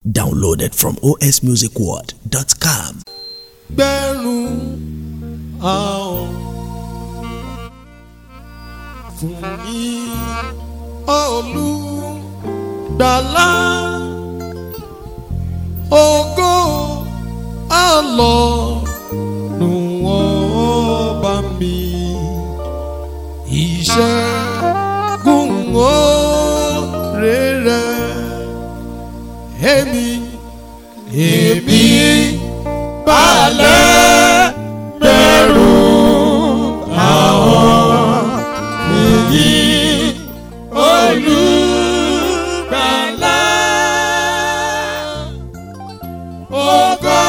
Downloaded from osmusicworld.com. gbẹ̀rún àwọn fún yín olùgbàlà ògo àlọ́run ọba mi ìṣẹ́gun oore rẹ̀ èmi èmi balẹ̀ bẹ̀rù àwọn èyí olùgbàlà ògo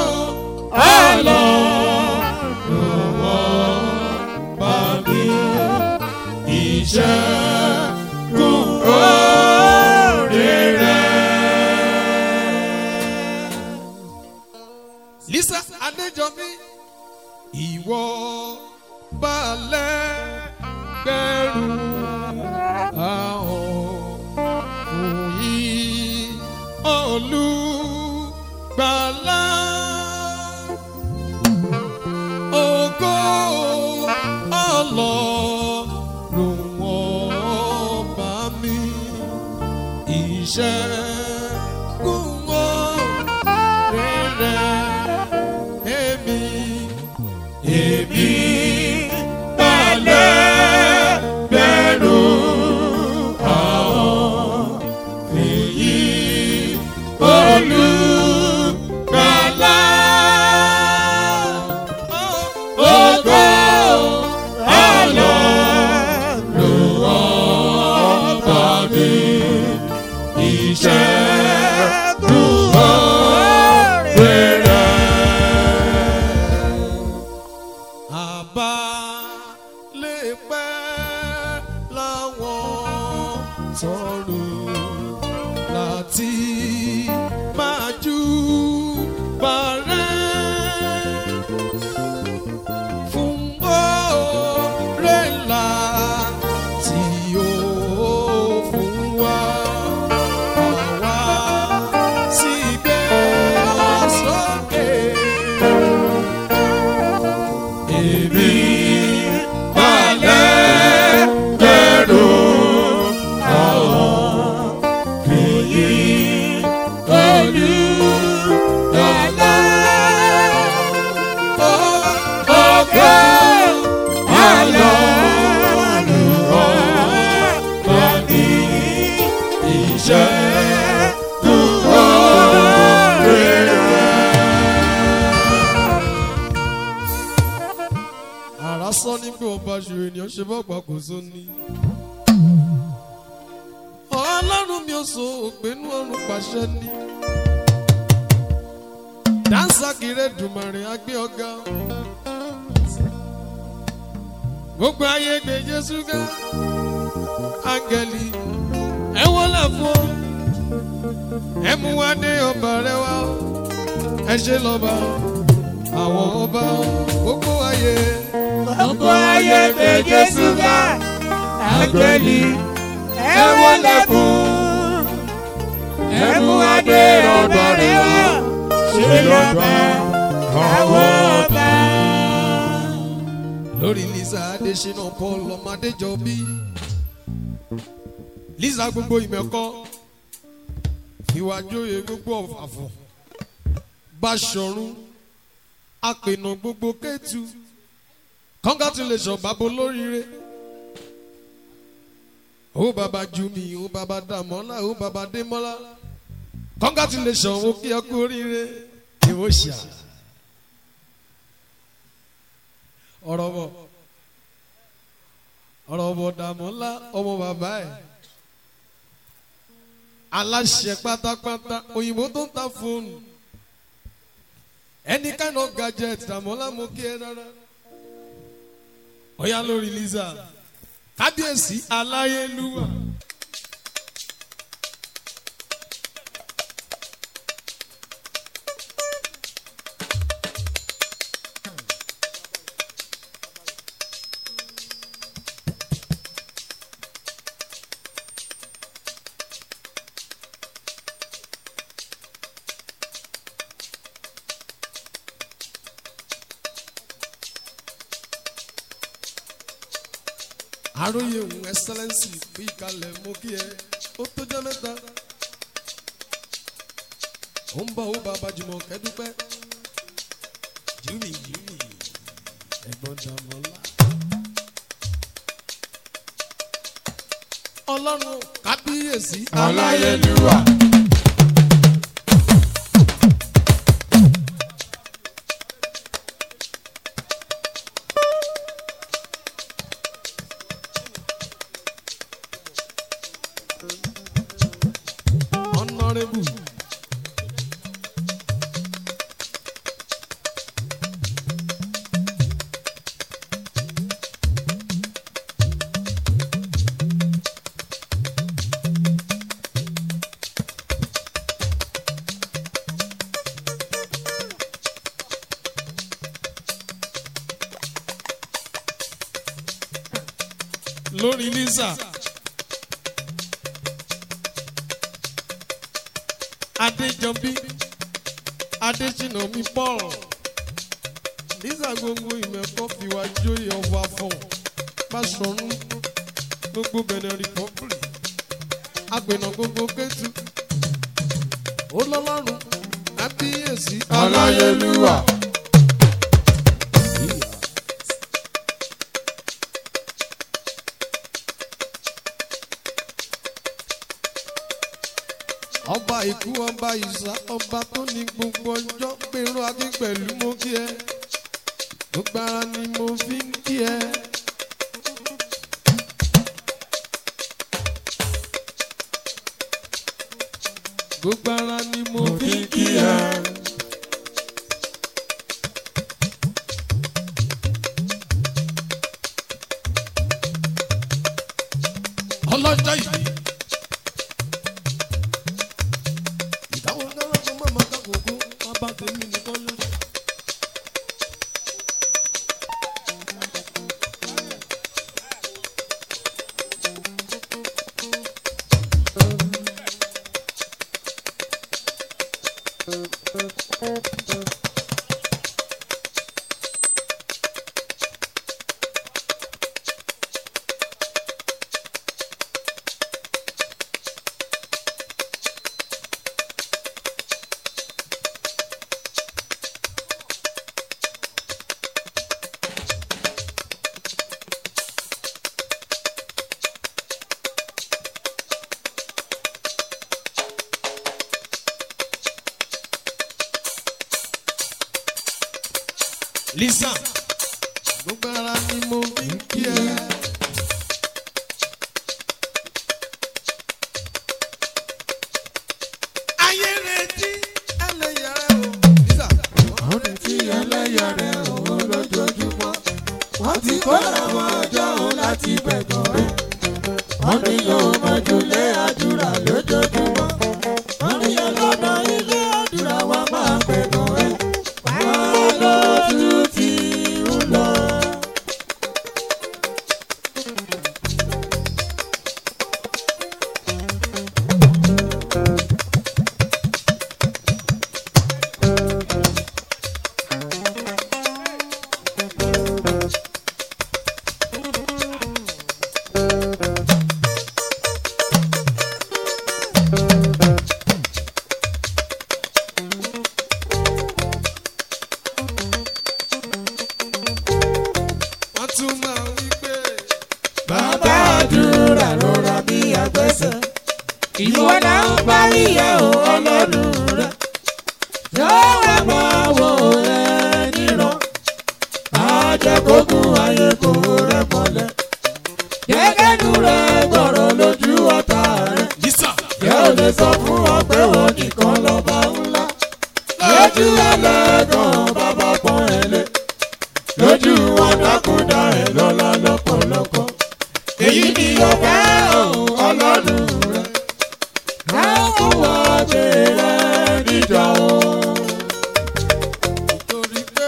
àlọ́run bá mi ìṣẹ́gun oore rẹ̀. Lisa Adéjọbí ìwọ balẹ̀ gbẹ̀rù àwọn òyìn olùgbàlà ògo ọlọ́run ọba mi ìṣẹ́gun rere èmi èmi balẹ̀ bẹ̀rù àwọn èyí olùgbàlà ògo àlọ́run ọba mi ìṣẹ́gun rere. Àbá lè pẹ́ láwọn tọrùn láti máa jú bàrẹ́ fún oore ńlá tí ó fún wa. Àwa sì gbé ọ sókè. Èmi balẹ̀ bẹ̀rù àwọn èyí olùdọ́lá. Ọgọ́ àlọ́run ọba ní ìṣẹ́gun oore àrà sọ ní pé ọba ṣe ènìyàn ṣe bá gbà kó só ní. ọlọ́run mi ò so ògbénú ọ̀run pàṣẹ ní. dáńsà kiri dùmàrè agbé ọ̀gá. gbogbo ayé gbé jésù ga. áńgẹ́lì ẹ wọlé fún ọ. ẹ mú wá dé ọba rẹ wá. ẹ ṣe lọ́ba àwọn ọba gbogbo ayé. Gbogbo ayé gbé Jésù ga, àgbẹ̀lì ẹ wọlé fún. Ẹ mú adé ọ̀dọ̀ rẹ̀ wá, ṣe lọ́ba àwọn ọba. lórí lisa adesina paul ọmọdéjọbí lisa gbogbo ìmẹ̀kọ́ ìwàjòyè gbogbo ọ̀fàfọ̀ báṣọ̀run apènà gbogbo kẹ́tù congratulation bàbá olóríire ó bàbá jumi ó bàbá dàmọ́lá ó bàbá démọ́lá congratulation ó kí ẹ kú oríire ìwọ ṣá ọ̀rọ̀ bọ̀ ọ̀rọ̀ bọ̀ dàmọ́lá ọmọ bàbá ẹ̀ aláṣẹ pátápátá òyìnbó tó ń ta fóònù any kind of gadget dàmọ́lá mo kí ẹ rárá ọ̀yá lórí lisa kábíyèsí aláyélúwà. àròyé òun ẹsẹlẹnsì bí ìkàlẹ̀ mú kí ẹ ó tó jẹ́ mẹ́ta ó ń bọ̀ ó bàbá jùmọ̀ kẹ́dúpẹ́ júmi júmi ẹ̀gbọ́n dàmọ́lá. ọlọ́run kábíyèsí aláyélúwà. honourable. lórí lisa adéjọbí adésínà mi paul lisa gbogbo ìmẹ̀kọ́ fìwà jóyè ọba fún pásọ̀rún gbogbo benin republic agbẹ̀nà gbogbo kẹ́tù olọ́lọ́run kábíyèsí aláyélúwà. ọba ikú ọba ìsà ọba tó ní gbogbo ọjọ́ pẹ̀lú adé pẹ̀lú mo kí ẹ gbogbo ara ni mo fi ń kí ẹ. gbogbo ara ni mo fi ń kí ẹ. ọlọ́jọ́ yìí. ìdáwọ́ náírà kan máa máa kákòókò bàbá tèmi nìkan ló. lisa gbogbo ara ni mo fi ń kí ẹ. ayé retí ẹlẹ́yà rẹ o. lisa wọ́n ní tí ẹlẹ́yà rẹ̀ òun lójoojúmọ́. wọ́n ti kó àwọn ọjọ́ òun láti bẹ̀gàn rẹ̀. wọ́n ní yóò mọ̀jú lé àdúrà lójoojúmọ́. wọ́n ní ọlọ́nà ilé àdúrà wa máa bẹ̀gàn rẹ̀. wọ́n lójú ti ń lọ. wọ́n tún máa wí pé bàbá àdúrà ló ra bí agbẹ́sẹ̀. ìwọ náà ń bá yíyẹ o ọlọ́run rẹ̀. yóò wá máa wò ẹ́ níran. àjẹkógún ayé kò rẹ̀ mọ́lẹ̀. gẹ́gẹ́nu rẹ̀ gbọ̀rọ̀ lójú ọ̀tá rẹ̀. lisa yẹ́ ò lè sọ fún ọ pé wọ́n nìkan lọ́ba ńlá. lójú ẹlẹ́gàn bàbá pọ́n ẹ lé. lójú wọn dákúndá ẹ lọ́lá lọ́pọ̀lọpọ̀. èyí ni ọ̀fẹ́ ọ̀hún ọlọ́run rẹ̀. káwọn wá gbé rẹ̀ níjà o. torí pé.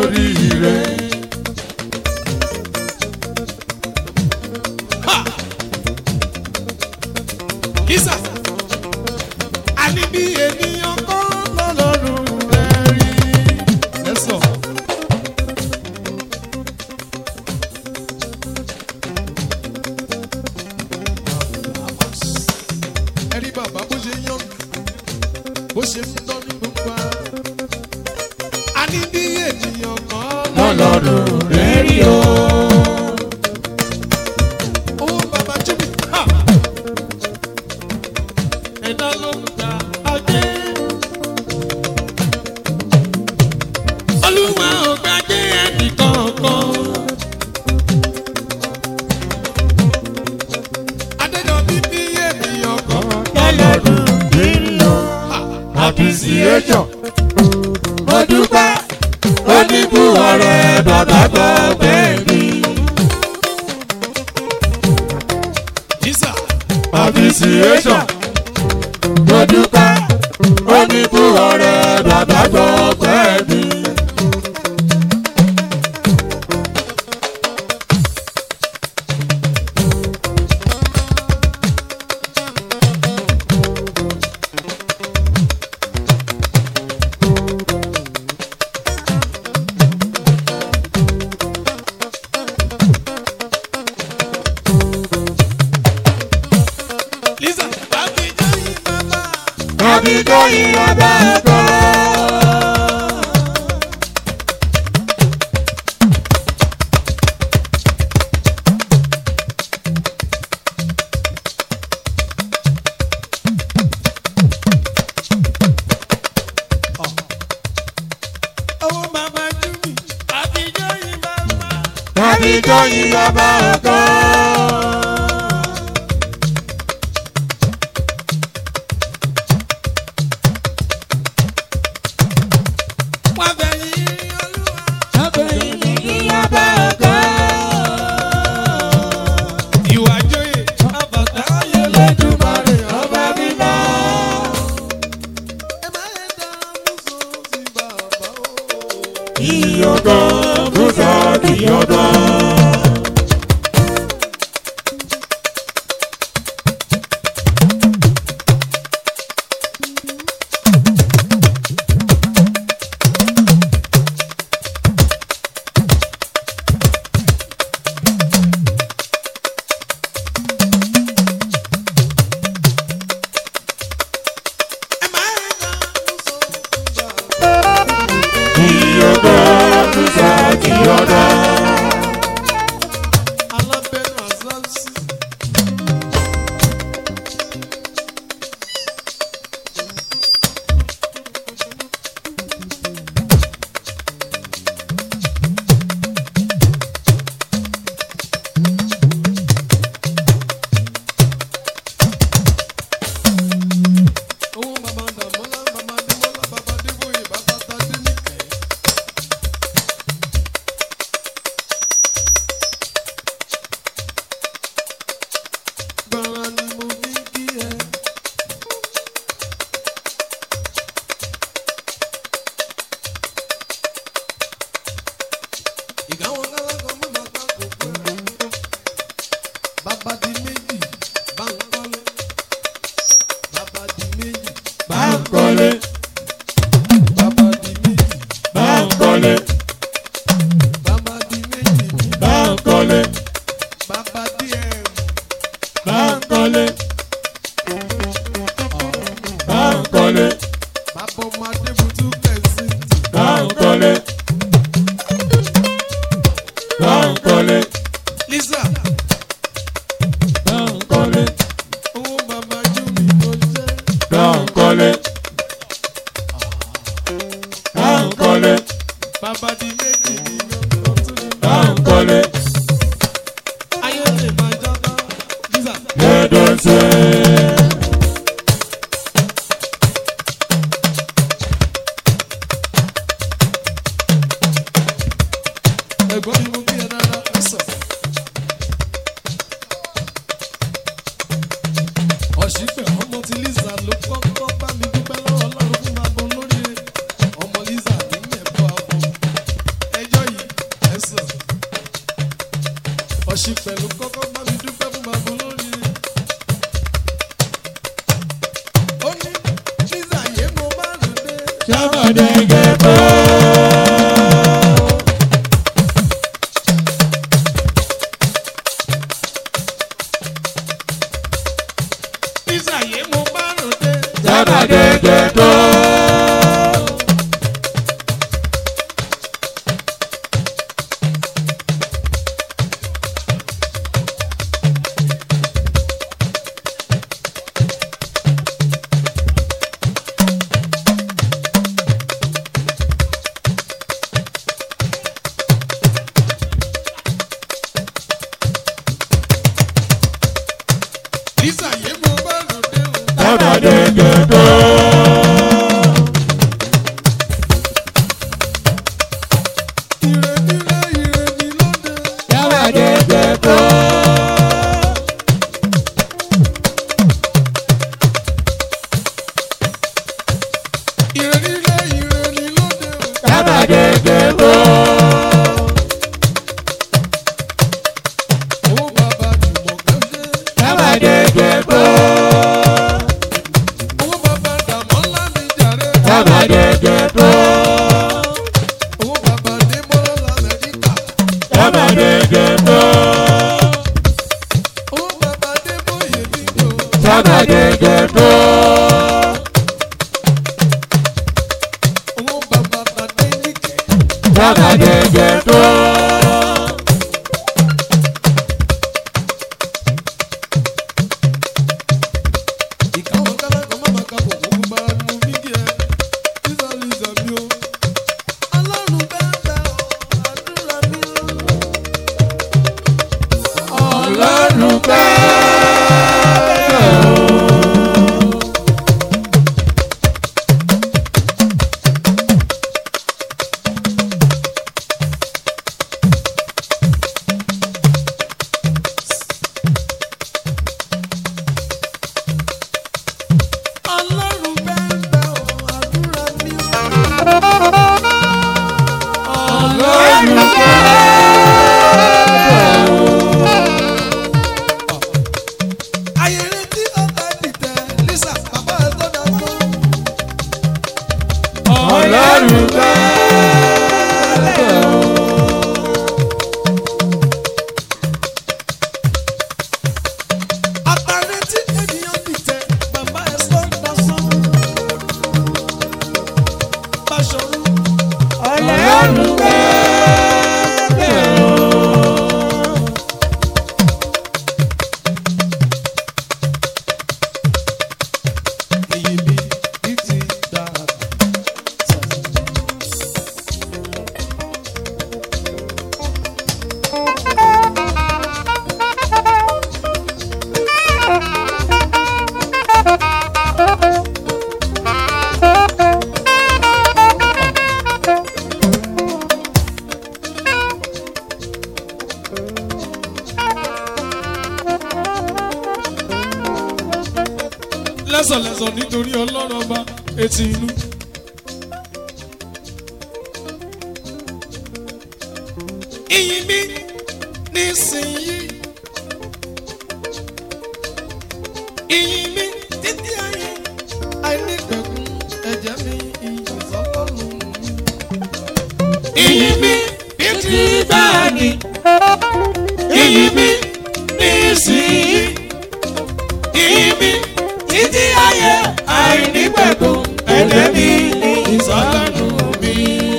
sórí ire. Kisa. Àní bí ènìyàn kọ́ lọ́lọ́run rẹ̀ rí. Ẹ sọ. Ẹ rí bàbá bó ṣe yán, bó ṣe ń tọ́ ní gbogbo ara. Àní bí ènìyàn kọ́ lọ́lọ́run rẹ̀ rí o. Owó bàbá Jimmy. Ha! Ẹ̀dá ló ń ta ajé. Olúwa ò gbàgbé ẹnì kankan. Adéjọ́ bíbí ènìyàn kan. lọ́lọ́run rẹ̀ rí o. appreciation. mo dúpẹ́ oníbù ọ̀rẹ́ bàbá gbọ́ bẹ́ẹ̀ ni. Jísà. appreciation. mo dúpẹ́ oníbù ọ̀rẹ́ bàbá gbọ́ bẹ́ẹ̀ ni. Lísà. Bàbí jẹ́ ìbàbà. àbíjọ́ ìyàbá ẹ̀kọ́. Owó bàbá Jimmy. Bàbí jẹ́ ìbàbà. àbíjọ́ ìyàbá ẹ̀kọ́. Wọ́n fẹ́ yí olúwa. ìyàbá ẹ̀kọ́. Ìwà jóyè. Àbàtà ayé Olódùmarè ọba mímọ́. ẹ máa ń dá mùsùlùmí sí bàbá o. Ìyọ̀gàn Bùsà ìyọ̀gàn. ẹ máa ń dá mùsùlùmí sí bàbá o. Ìyọ̀gàn Bùsà ìyọ̀gàn. alábẹ́nu àzánsì. owó bàbá dàmọ́lá bàbá dìmọ́lá bàbá dìbòye bàbá tàdé nìkẹ́. gbọ́nra ni mo fi kí ẹ. ìgáwọn kálákọ̀ mọ́ máa ká kó pẹ́. bàbá di méjì bá ń kọ́lé. bàbá di méjì Bá ń kọ́lé, bàbá di méjì bá ń kọ́lé, bàbá di méjì bá ń kọ́lé, bàbá di ẹ̀rù. bá ń kọ́lé, bá ń kọ́lé, bàbá ọmọ adébútú kẹ̀sì. bá ń kọ́lé, bá ń kọ́lé, lisa bá ń kọ́lé, owó bàbá júmi ló jẹ́. bá ń kọ́lé, bá ń kọ́lé, bàbá di méjì nínú ọtún ní. bá ń kọ́lé, ayé lè máa jọba. lisa lẹ́dọ̀ ṣe. ẹ̀gbọ́n mi mú kí ẹ dáadáa ẹ sọ. ọ̀ṣìpẹ̀ ọmọ ti lisa ló kọ́kọ́ bá mi dúpẹ́ lọ́wọ́ ọlọ́run fún bàbá olóríire ọmọ lisa ní ẹ̀bọ àbọ̀ ẹ ṣì pẹ̀lú kọ́kọ́ bá mi dúpẹ́ fún bàbá olórí. ó ní nígbà yé mo bá lò dé. sábàdé gẹ̀ẹ́tọ́. nígbà yé mo bá lò dé. sábàdé gẹ̀ẹ́tọ́. nígbà yé mo bá lò dé. o. sábàdé gẹ̀ẹ́tọ́. ire nílé ire ní lóde. sábàdé gẹ̀ẹ́tọ́. ire nílé ire ní lóde. o. sábàdé gẹ̀ẹ́tọ́. owó bàbá jùmọ̀ kẹ́sẹ́. sábàdé gẹ̀ẹ́tọ́. owó bàbá dàmọ́lá mi jàre. sábàdé gẹ̀ẹ́tọ́. owó bàbá démọ́lá lamẹ́ríkà. sábàdé gẹ̀ẹ́tọ́. owó bàbá débóyè níjó. sábàdé gẹ̀ẹ́tọ́. owó bàbá tàdé níkẹ́. sábàdé gẹ̀ẹ́tọ́. ìkáwọn kálákọ̀ má máa ka bọ̀ gbogbo bá a nu fídíò ẹ̀. lísà lísà mi o. ọlọ́run bẹ́ẹ̀ bẹ́ẹ̀ o àdúrà mi o. ọlọ́run pẹ́ o. ọlọ́run bẹ́ẹ̀ bẹ́ẹ̀ o àdúrà mi o. ọlọ́run pẹ́ o. ayẹyẹ tí ọba dìtẹ̀ lísà bàbá ẹ̀ tó dà tó. ọlọ́run pẹ́ o. àtàrẹ tí ènìyàn dìtẹ̀ bàbá ẹ̀ tó dà sán. Báṣọ̀run ọlọ́run pẹ́ o. èyí mi ní ti dà. lẹ́sọ̀lẹ́sọ̀ nítorí ọlọ́run ọba etí inú. Ìyìn mi nísìnyí. Ìyìn mi títí ayé. Àìnípẹ̀kun ẹ̀jẹ̀ mi ìyìn sọ́kọ́rùn mi. Ìyìn mi títí báàgì. Ìyìn mi nísìnyí. Ìyìn mi títí ayé. Àìnípẹ̀kun ẹ̀jẹ̀ mi ìyìn sọ́kọ́rùn mi.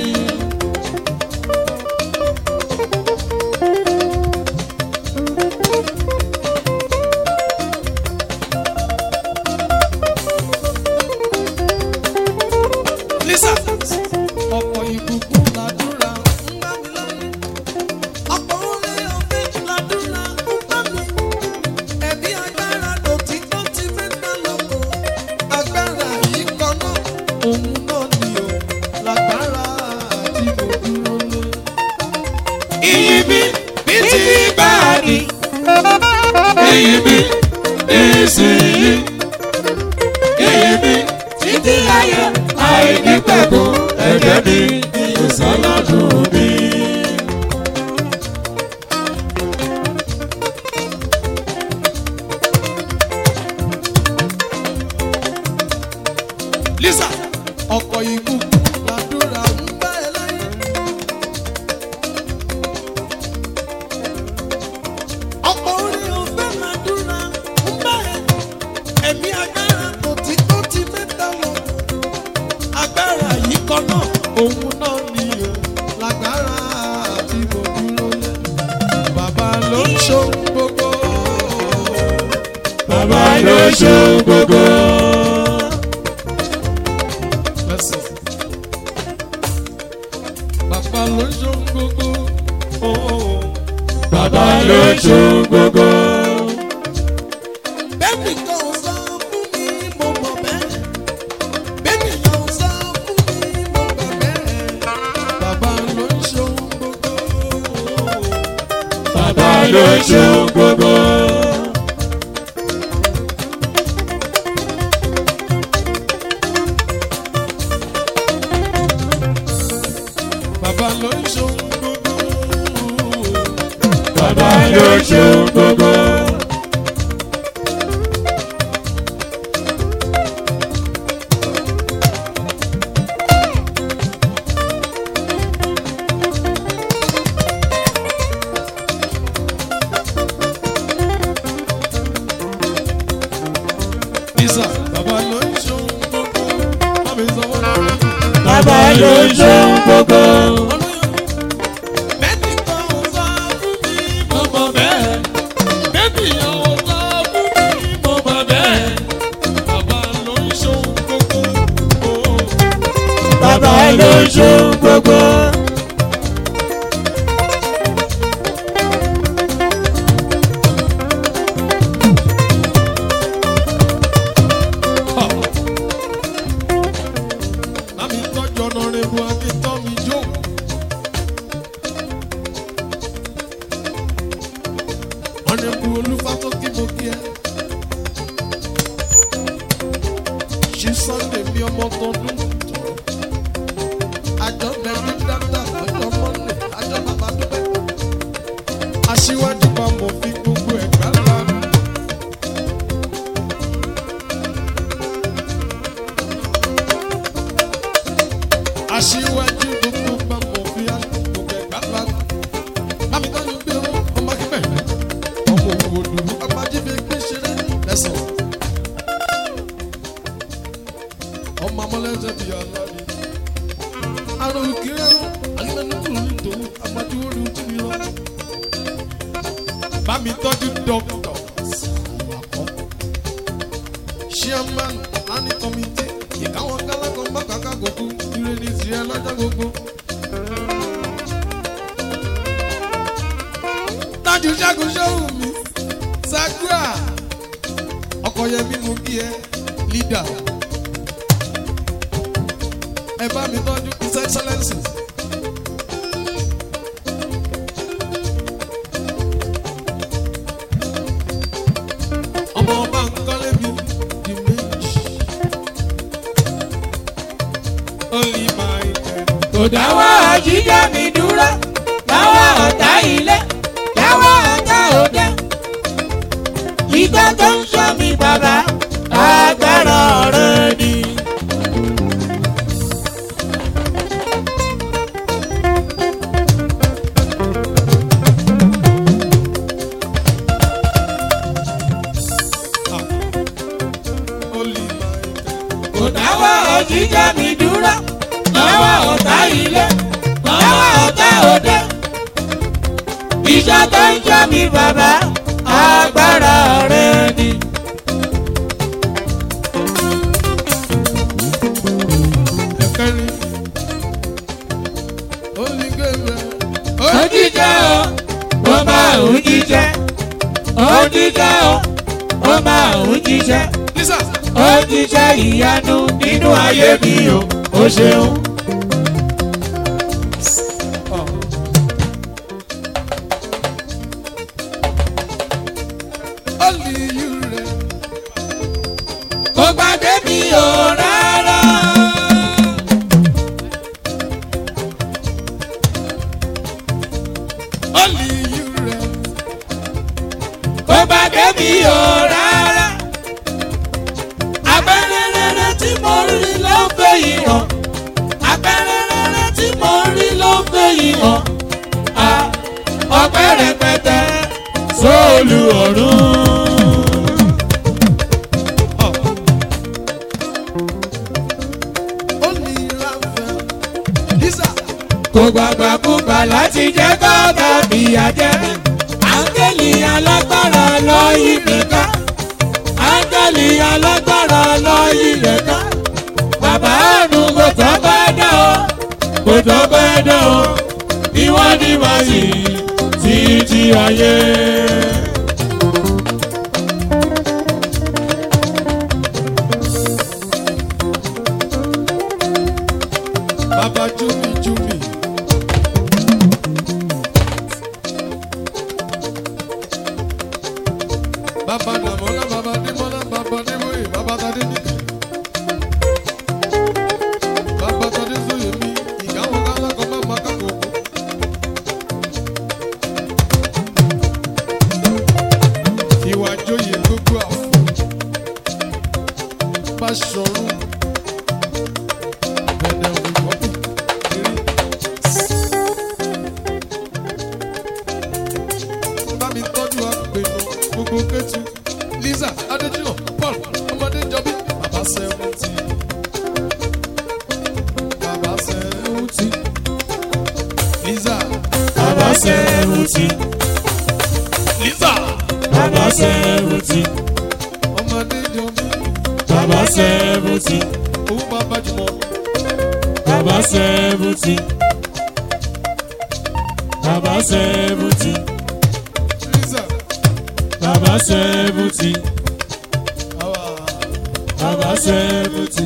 Lisa. Ọ̀pọ̀ ìbùkún làdúrà ń bá mi lọ́yìn. Ọ̀pọ̀ oore ọ̀fẹ́ làdúrà ń bá mi. Ẹ̀mí agbára lòtí tó ti fi ń dá lọ́kọ̀. Agbára yìí kan náà, òun náà ni o. Lágbára tí mo dúró lé. Iyì mi bí ti bá a ní. Iyì mi nísìnyí. Iyì mi títí ayé àìnípẹ̀kun ẹ̀jẹ̀ mi ìsọlọ́dún mi. òun náà ni o lágbára tí mo dúró lé bàbá ló ń ṣohun gbogbo. bàbá ló ṣe gbogbo. Listen. bàbá ló ń ṣohun gbogbo. Oh. bàbá ló ṣe gbogbo. Bẹ́ẹ̀ni kan sọ fún mi mo mọ̀ bẹ́ẹ̀. Bẹ́ẹ̀ni kan sọ fún mi mo mọ̀ bẹ́ẹ̀. Bàbá ló ń ṣohun gbogbo. bàbá ló ṣe gbogbo. Bàbá ló ń ṣohun gbogbo. bàbá ló ṣe gbogbo. Isa, bàbá ló ń ṣohun gbogbo. Bàbá ìsọwọ́ lọ́wọ́. bàbá ló ṣe gbogbo. Bẹ́ẹ̀ni kan sọ fún mi mo mọ̀ bẹ́ẹ̀. Bẹ́ẹ̀ni kan sọ fún mi mo mọ̀ bẹ́ẹ̀. Bàbá ló ń ṣohun gbogbo. bàbá ló ṣe gbogbo. Lámi tọ́jú ọ̀nà rebu akíntọ́ mi jó. Ọ̀nẹ́bù olúfa tó kí mo kí ẹ. Ṣí Sunday mi ọmọ tọdún. Àjọ bẹ̀rù dáadáa lọ́jọ́ Monday, àjọ bàbá dúpẹ́. Aṣíwájú bá mo fi gbogbo ẹ̀gbá lánàá. aṣíwájú gbogbo bá mọ̀ fi àgbègbè ẹ̀gbá lánàá. Lámi dájú pé ó ọmọ akíbẹ̀. Ọmọ òwò dùrú agbájífẹ́ gbé ṣeré lẹ́sàn. Ọmọ amọ́lẹ́sẹ̀ bí aláàbí. Àrùn kìrẹ́rù alimẹ́nu kùrù ní tòun agbájú orí ojú mi lọ. Bá mi tọ́jú dọ́kítọ̀. Chairman planning committee ìkáwọn kálákọ̀ má kàkà gbogbo ire ní tirẹ̀ lọ́jọ́ gbogbo. Tájú ṣẹ́gun ṣóhùn mi, Sagra, ọkọ̀ yẹn mi mú kí ẹ, leader. Ẹ bá mi tọ́jú his excellence. Ọmọ ọba ń kọ́lé mi, di méjì. Only my God. kò dáwọ́ jíjẹ́ mi dúró dáwọ́ ọ̀tá ilé dáwọ́ ọ̀tá òde. ìgbà tó ń sọ mi bàbá agbára ọ̀rẹ́ ni. Only my God. kò dáwọ́ jíjẹ́ mi dúró dáwọ́ ọ̀tá ilé dáwọ́ ọ̀tá òde. ìgbà tó ń sọ mi bàbá agbára ọ̀rẹ́ ni. Ẹ̀kẹ́rin. Only Gabriel. òjíjẹ́ o ó máa ń jíjẹ́ òjíjẹ́ o ó máa ń jíjẹ́ Lisa. òjíjẹ́ ìyanu nínú ayé mi o ó ṣeun. Only you rẹ̀. kò gbàgbé mi o rárá. Only you rẹ̀. kò gbàgbé mi o rárá. abẹ́rẹ́ rere tí mo rí ló ń fẹ́ yìí hàn. abẹ́rẹ́ rere tí mo rí ló ń fẹ́ yìí hàn. Ah, ọpẹ́ rẹpẹtẹ sóòlù ọ̀run. Only Raphael. kò gbàgbà kúgbà láti jẹ́ kọ́ta fìyà jẹ́. áńgẹ́lì alágbára lọ yí mi ká. áńgẹ́lì alágbára lọ yí rẹ̀ ká. bàbá àrùn kò tọ́ pẹ́ dán o kò tọ́ pẹ́ dán o ìwọ ni màá yìí títí ayé. Baba Jumi Jumi. Baba Namola, Baba Dimola, Baba Niboye, Baba Tade Nike. Baba Tade Zoyemi, ìyàwó kálá kan máa ma kákò kú. Ìwà joyè gbogbo àfọ̀. Bá ṣọrun. Bẹ̀rẹ̀ òwúrọ̀ kiri. bá mi tọ́jú àpènà gbogbo kẹ́tù Lisa Adéjìnà Paul ọmọdé jọbí bàbá sẹ́wọ́ntì bàbá sẹ́wọ́ntì Lisa bàbá sẹ́wùtì Lisa bàbá sẹ́wùtì ọmọdé jọbí bàbá sẹ́wùtì owó bàbá jùmọ̀ bàbá sẹ́wùtì bàbá sẹ́wùtì Lisa bàbá sẹ́wùtì àwa bàbá sẹ́wùtì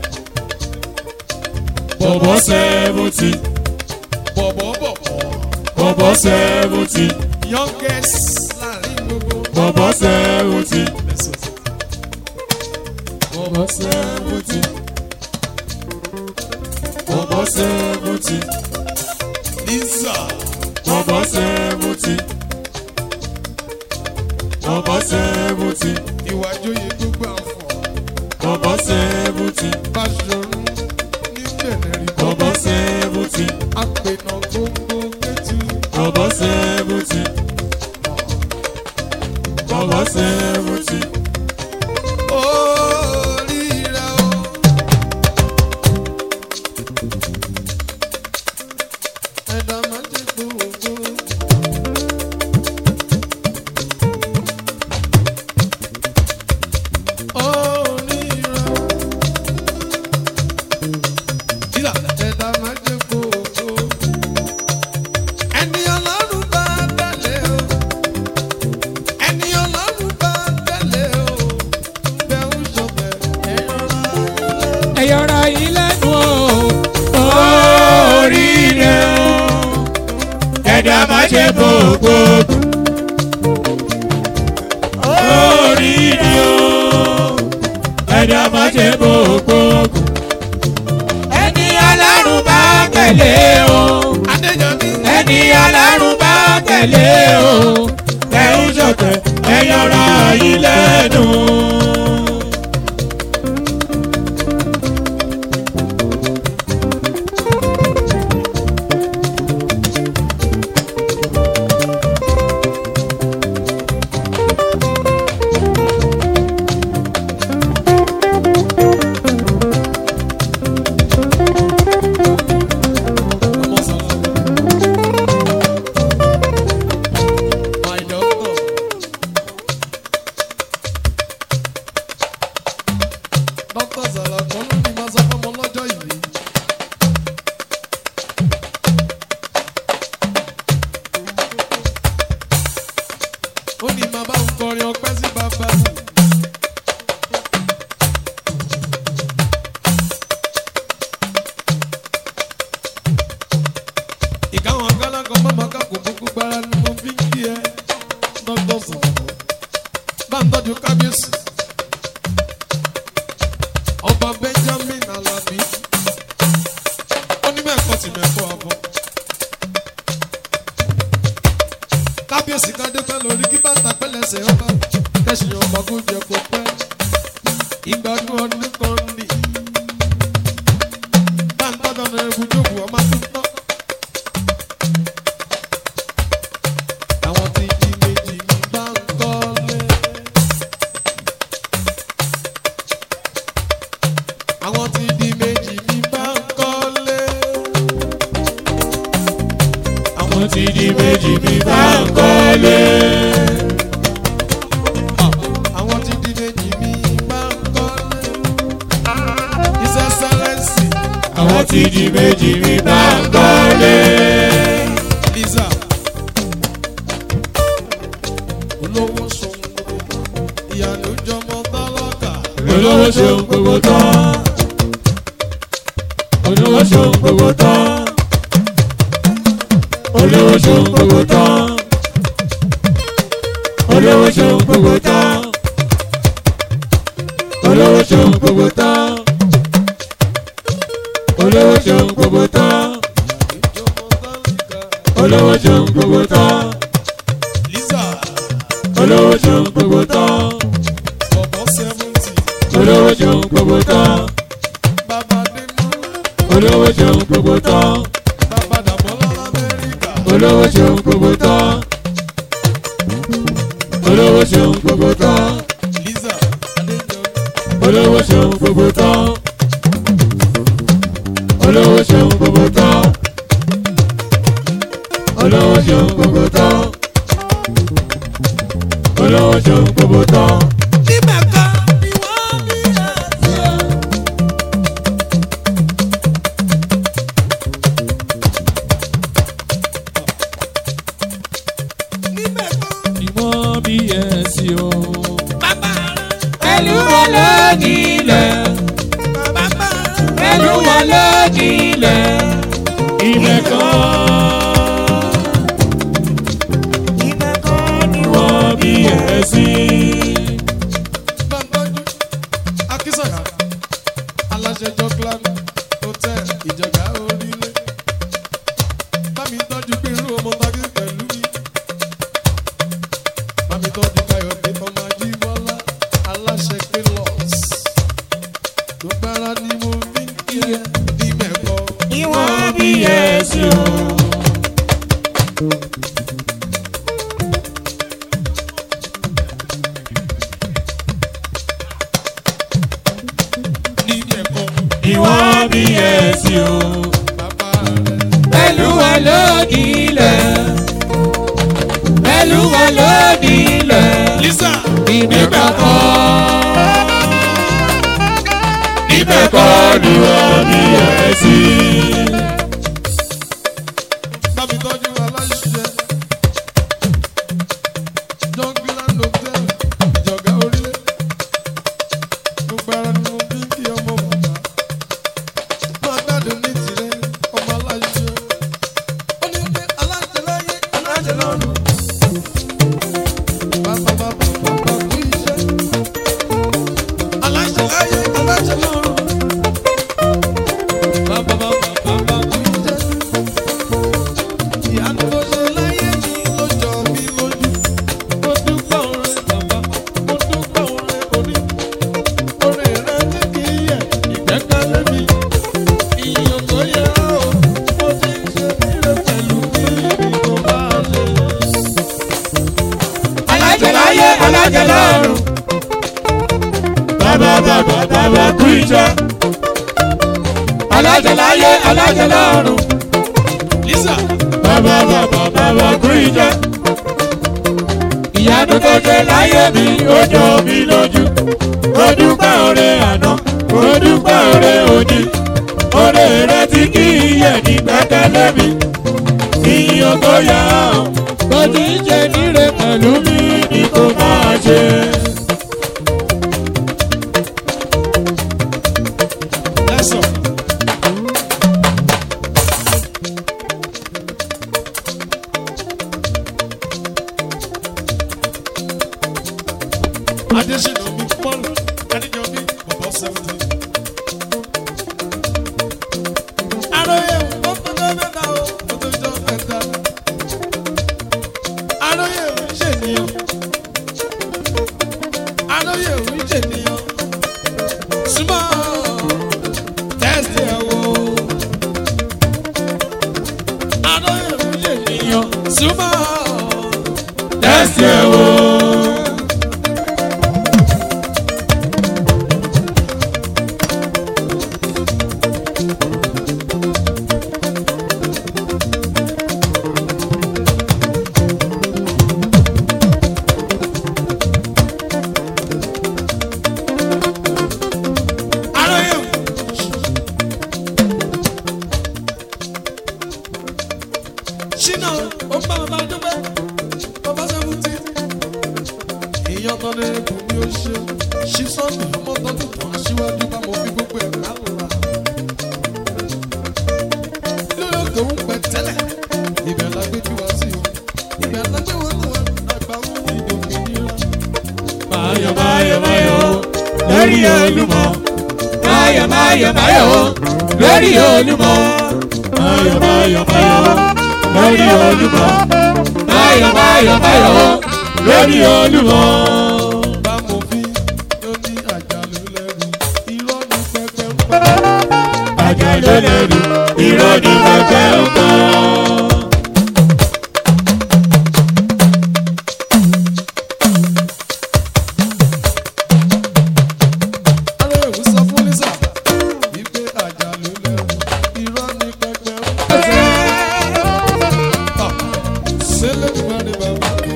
bọ̀bọ̀ sẹ́wùtì bọ̀bọ̀ bọ̀bọ̀ bọ̀bọ̀ sẹ́wùtì youngest láàrin gbogbo bọ̀bọ̀ sẹ́wùtì Lẹ́sọ̀tì. bọ̀bọ̀ sẹ́wùtì bọ̀bọ̀ sẹ́wùtì Lisa bọ̀bọ̀ sẹ́wùtì bọ̀bọ̀ sẹ́wùtì ìwà joyè gbogbo àfọ̀ bọ̀bọ̀ sẹ́wùtì bá ṣọrun ní bẹ̀rẹ̀ rí bọ̀bọ̀ sẹ́wùtì àpènà gbogbo kẹ́tù. bọ̀bọ̀ sẹ́wùtì bọ̀bọ̀ sẹ́wùtì Oríire o. Ẹ̀dá máa jẹ́ gbogbo. Oríire o. Jílà ẹ̀dá máa jẹ́ gbogbo. Ẹni ọlọ́run bá tẹ̀lé o ẹni ọlọ́run bá tẹ̀lé o bẹ́ ń ṣọ̀bẹ̀ ẹ̀yọ́ra ẹ̀yọ́ra yìí lẹ́nu o oríire o ẹ̀dá má ṣe gbogbo oríire o ẹ̀dá má ṣe gbogbo ẹni alárùn bá tẹ̀lé o adéjọbí ẹni alárùn bá tẹ̀lé o ẹ̀ ń ṣọ̀tẹ̀ ẹ̀yọ́ra yìí lẹ́nu. ọmọ sọlá my doctor doctor sọlá kan ló ní máa sọ fún ọmọ lọ́jọ́ ìbí. ó ní màmá ń kọrin ọpẹ́ sí bàbá mi. ìkáwọn gálángọ mọ́mọ́ ká kò kúkú gbára ni mo fi ń kí ẹ dọ́gbọ́n sọ̀rọ̀ bá ń tọ́jú kábíyèsí ọba benjamin alabi onímọ̀-ẹ̀kọ́ tì mẹ́kọ́ àbọ̀ kábíyèsí kádé pẹ́ lórí kí bàtà pẹ́lẹ́sẹ̀ ọba tẹ̀sí ọba kó jẹ kó pẹ́ ìgbádùn ọdún kan nì bá ń tọ́jú ọ̀nà ẹ̀bùdókù ọmọ tó tán. àwọn tí di méjì ń bá ń kọ́lé. àwọn tí di méjì ń bá ń kọ́lé. àwọn ti di méjì bí bá ń kọ́lé. àwọn ti di méjì mi máa ń kọ́lé. His Excellency àwọn ti di méjì bí bá ń kọ́lé. Liza. olówó sọ̀rọ̀ ìyàlú jọmọ tálákà. olówó ṣeun gbogbo tán. olówó ṣeun gbogbo tán. olówó ṣeun gbogbo tán. olówó ṣeun gbogbo tán. olówó ṣeun gbogbo tán. olówó ṣeun gbogbo tán. jọmọ tálákà. olówó ṣeun gbogbo tán. Liza. olówó ṣeun gbogbo tán. bọ̀bọ̀ seventy. olówó ṣeun gbogbo tán. bàbá Adémọ́lá. olówó ṣeun gbogbo tán. bàbá Dàmọ́lá Amẹ́ríkà. olówó ṣeun gbogbo tán. olówó ṣeun gbogbo tán. Liza. Adéjọbí. olówó ṣeun gbogbo tán. olówó ṣeun gbogbo tán. olówó ṣeun gbogbo tán. olówó ṣeun gbogbo tán. níbẹ̀ kan ni wọ́n bí ẹ̀sìn. níbẹ̀ kan ìwọ́n bí ẹ̀sìn o. bàbá pẹ̀lú wọn lónìlẹ̀. bàbá pẹ̀lú wọn lónìlẹ̀. ibẹ̀ kan. níbẹ̀ kan ni wọ́n bí ẹ̀sìn. gbàngbọ́njú akínsọ̀yà aláṣẹ jọglan hotel ìjọba orílẹ̀ bámi tọ́jú pé irú ọmọ tagi pẹ̀lú mi bámi tọ́jú káyọ̀dé ọmọ ajíbọ́lá aláṣẹ kélos tó gbára ni mo fi ń kí ẹ ní mẹ́kọ́. wọ́n bí ẹ̀sìn o. ní mẹ́kọ́ ìwọ́n bí ẹ̀sìn o. bàbá rẹ̀. pẹ̀lú wọn lónìlẹ̀. pẹ̀lú wọn lónìlẹ̀. Lisa ibẹ̀ kan. ibẹ̀ kan ni wọ́n bí ẹ̀sìn. bámi tọ́jú aláṣẹ jọglan hotel ìjọba orílẹ̀ gbogbo ara ni mo fi ń kí ọmọ bàbá máa gbádùn ní tirẹ̀ ọmọ aláṣẹ ó ní pé aláṣẹ láyé aláṣẹ lọ́run bàbá bàbá bàbá kú iṣẹ́ aláṣẹ láyé aláṣẹ lọ́run bàbá bàbá bàbá kú iṣẹ́ ìyanu tó ṣe láyé mi ló jọ mí lójú. mo dúpẹ́ oore bàbá mo dúpẹ́ oore orí. oore rẹ ní kí yẹ ìgbẹ́kẹ̀lé mi. ìyàn tó yẹ ọ́ mo ti ń ṣe nílé pẹ̀lú bí ibi tó bá lè. alájẹ láyé alájẹ lọ́run. bàbá bàbá bàbá kú iṣẹ́. alájẹ láyé alájẹ lọ́run. Lisa bàbá bàbá bàbá kú iṣẹ́. ìyanu tó ṣe láyé mi ó jọ mí lójú. mo dúpẹ́ oore àná mo dúpẹ́ oore òní. oore rẹ tí kì í yẹ ní gbẹ́kẹ̀lé mi. ìyàn tó yẹ ọ́ bó ti ń ṣe níre pẹ̀lú mi ni kò máa ṣe. lẹ́sọ̀. Adésínà mi pọ́ọ̀lù Adéjọbí bọ̀bọ̀ seventeen. Aróyè ó tó jọ mẹ́ta o, ó tó jọ mẹ́ta. Aróyè ò ń ṣènìyàn. Aróyè ò ń ṣènìyàn. Súnmọ́ tẹ́sí ẹ̀ wò. Aróyè ò ń ṣènìyàn. Súnmọ́ tẹ́sí ẹ̀ wò. ṣínà ó bá bàbá dúpẹ́ bàbá sẹ́fúntì. èèyàn tó lè kù ní oṣù ṣí sọ́ọ̀nù ọmọ tó ti tàn aṣíwájú bá mo fi gbogbo ẹ̀ ká lò wá. lórí òkè ń pẹ́ tẹ́lẹ̀ ibẹ̀ la gbé bí wá sí o ibẹ̀ la gbé wọn lọ àgbà ń ìdòmìnira. Máyọ̀ máyọ̀ máyọ̀ lórí olúmọ. Máyọ̀ máyọ̀ máyọ̀ lórí olúmọ. Máyọ̀ máyọ̀ máyọ̀ lórí olúmọ. Máyọ̀ máyọ̀ máyọ̀ lórí olúmọ. bá mo fi ló ní àjálù lẹ́rù irọ́ ní pẹpẹ ń pa. Àjà ló lẹ́rù irọ́ ní pẹpẹ ń kọ́. Arẹ́wù sọ fún Lisa wípé àjálù lẹ́rù irọ́ ní pẹpẹ ń pa. Sẹ́lẹ̀dùmarè bàbá mi.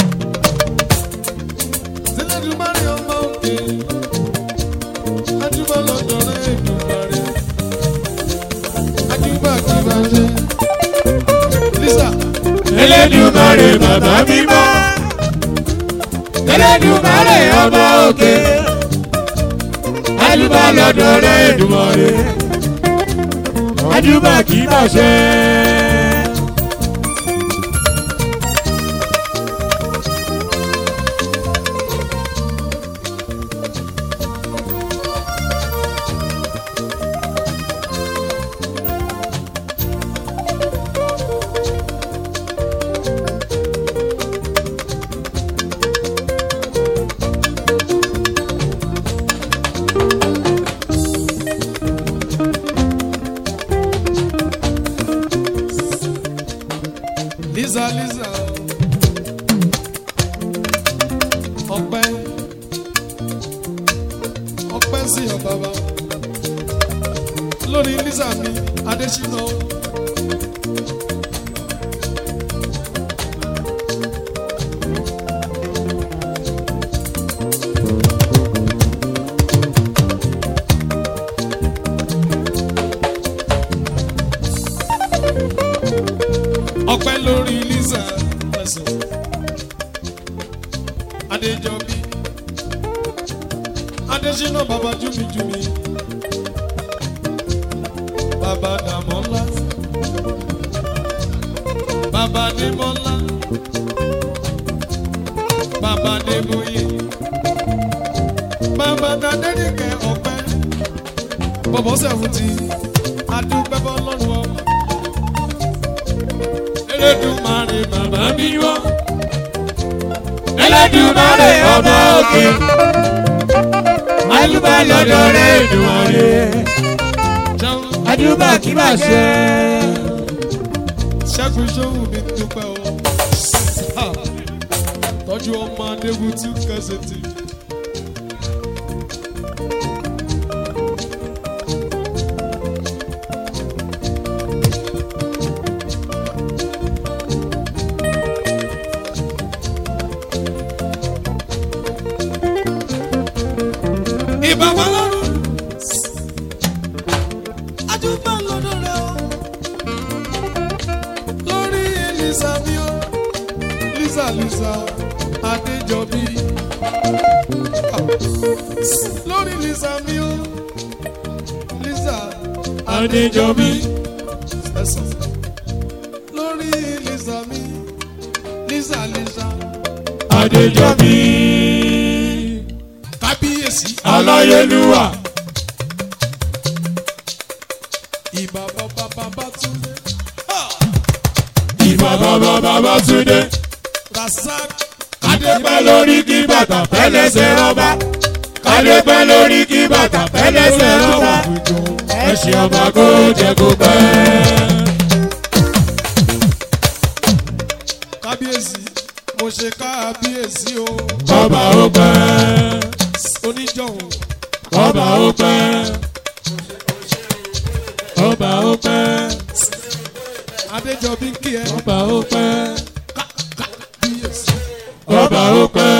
Sẹ́lẹ̀dùmarè ọmọ òkè. Ajúbọ̀ lọ́dọ̀ rẹ̀ Èdùmarè. Ajúbọ̀ kí bá ṣe. Lisa Elédùmarè bàbá mímọ́. Elédùmarè ọba òkè. Ajúbà lọ́dọ̀ rẹ̀ Èdùmarè. Ajúbà kì í bàṣẹ. Lisa Lisa. Ọpẹ́ ọpẹ́ sí ọ bàbá. Lórí Lisa mi, Adésínà. ọpẹ́ lórí Lisa ẹsùn Adéjọbí Adésínà bàbá júmijúmi bàbá Dàmọ́lá bàbá Démọ́lá bàbá Débóyè bàbá Dádẹ́nìkẹ́ ọpẹ́ bọ̀bọ̀ sẹ́fùtì adúpẹ́ bọ́ lọ́rùn ọmọ. Elédùmarè bàbá mi wá. Elédùmarè ọba òkè. Ajúbà lọ́dọ̀ rẹ̀ Èdùmarè. Jẹun Ajúbà kì í bàṣẹ. ṣẹ́gun ṣóhùn mi dúpẹ́ o. Ha! Tọ́jú ọmọ Adébútú kẹsẹ̀tì. Ìbáwá lọ́rùn. Ajúbà lọ́dọ̀ rẹ̀ o. Lórí Elisa mi o. Lisa Lisa Adéjọbí. Lórí Lisa mi o. Lisa Adéjọbí. Ẹ̀sán. Lórí Lisa mi. Lisa Lisa. Adéjọbí. Kábíyèsí. Aláyélúwà. Ìbà bàbá bàbá Túndé. Ìbà bàbá bàbá Túndé. Rasak. Kádépẹ́ lórí kí bàtà pẹ́lẹ́sẹ̀ rọ́bà. Kádépẹ́ lórí kí bàtà pẹ́lẹ́sẹ̀ rọ́bà. Ẹṣin ọba kó jẹ kó pẹ́. Kábíyèsí. Mo ṣe kábíyèsí o. Ọba ó pẹ́. Oníjọ̀hún. Ọba ó pẹ́. Ọba ó pẹ́. Adéjọbí ń kí ẹ. Ọba ó pẹ́. Kábíyèsí. Ọba ó pẹ́.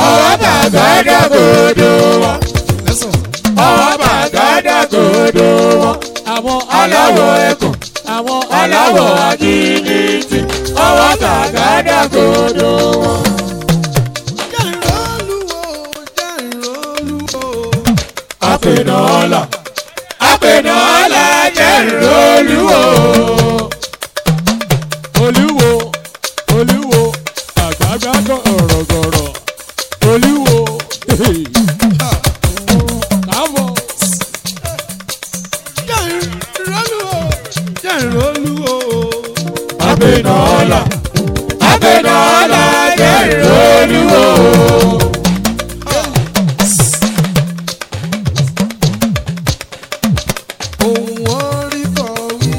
ọwọ́ bàgádà gòdò wọn. lẹ́sọ̀. ọwọ́ bàgádà gòdò wọn. àwọn aláwọ̀ ẹkùn àwọn aláwọ̀ àgìnìtì ọwọ́ bàgádà gòdò wọn. jẹ́ ìrọ́lùwò jẹ́ ìrọ́lùwò. àpènà ọ̀la àpènà ọ̀la jẹ́ ìrọ̀lúwò. olúwo olúwo àgbàgbà gọ̀rọ̀gọ̀rọ̀ olúwo káàbọ̀ jẹ́ ìrọ́lùwò jẹ́ ìrọ́lùwò. àpènà ọ̀la àpènà ọ̀la jẹ́ ìrọ̀lúwò. ohun orí kan wí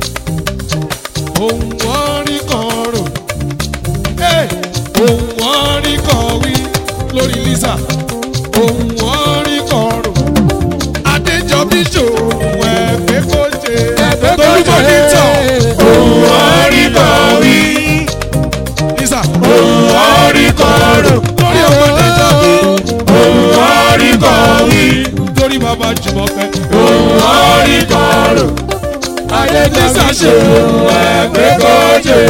ohun orí kan rò Hey! ohun orí kan wí lórí lisa ohun orí kan rò adéjọbí ṣòwò ẹgbẹ́ kó jẹ Ẹgbẹ́ kó jẹ. tolúbọ nítàn ohun orí kan wí lisa ohun orí kan rò lórí ọmọ adéjọbí ohun orí kan wí lórí bàbá jùmọ̀kẹ́ ohun orí kan rò lisa ayélujára ṣe ṣòwò ẹgbẹ́ kó jẹ.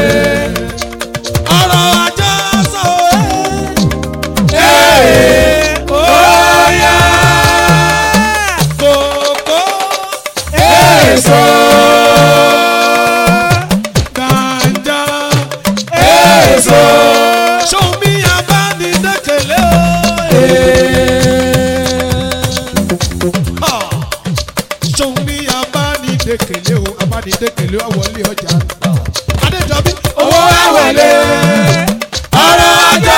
ọ̀rọ̀ ajá sọ ẹ́ Ee, óyá kòkó èso gànjà. èso. Ṣomi abánidẹ́kẹ̀lé o. Ṣomi abánidẹ́kẹ̀lé o, abánidẹ́kẹ̀lé o wọlé ọjà. Adéjọbí. owó àwọlé ọ̀rọ̀ ajá